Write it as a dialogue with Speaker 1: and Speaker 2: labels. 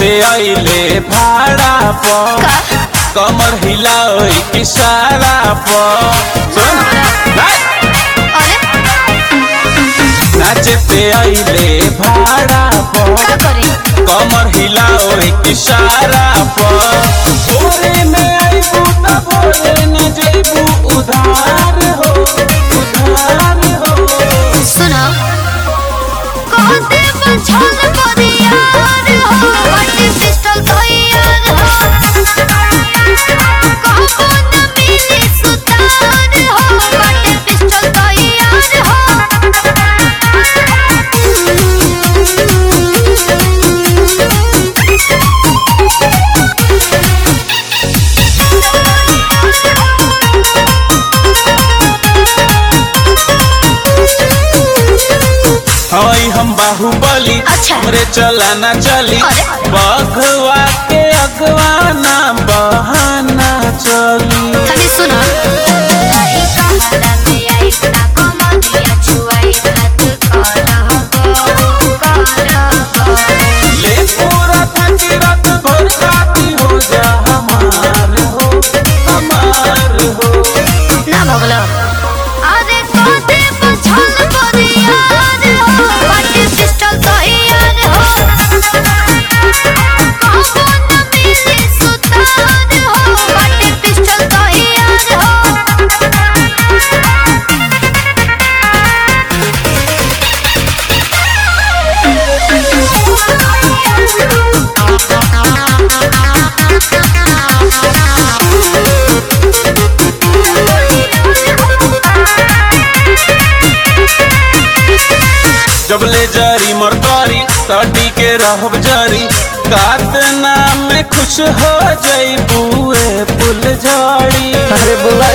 Speaker 1: पे अइले भाड़ा पर कमर हिलाओ इशारा पर सुन
Speaker 2: अरे
Speaker 1: नाचे पे अइले भाड़ा पर
Speaker 2: का करी
Speaker 1: कमर हिलाओ इशारा पर भोरे में आइबू त भोरे न जइबू उधार हो उधार हो
Speaker 2: सुनो कहते बंझल परियार हो बड़ी पिस्टल तैयार हो कहबो न मिली सुतार हो बड़ी पिस्टल तैयार
Speaker 1: हई हम बाहुबली
Speaker 2: अच्छा।
Speaker 1: हमरे चला ना चली
Speaker 2: अरे।
Speaker 1: बघवा के अगवा ना बहाना चली
Speaker 2: खाली सुनो
Speaker 1: ले पूरा थकी रात भर खाती हो जा हमार हो हमार हो
Speaker 2: ना भगलो अरे कोते बुझल परियार हो बड़ी पिस्टल तैयार हो कहबो न मिली सुतार हो बड़ी पिस्टल तैयार हो
Speaker 1: जब ले जारी मरकारी साडी के रहब जारी कात नाम में खुश हो जाई बुए फुल झाड़ी
Speaker 3: अरे बुला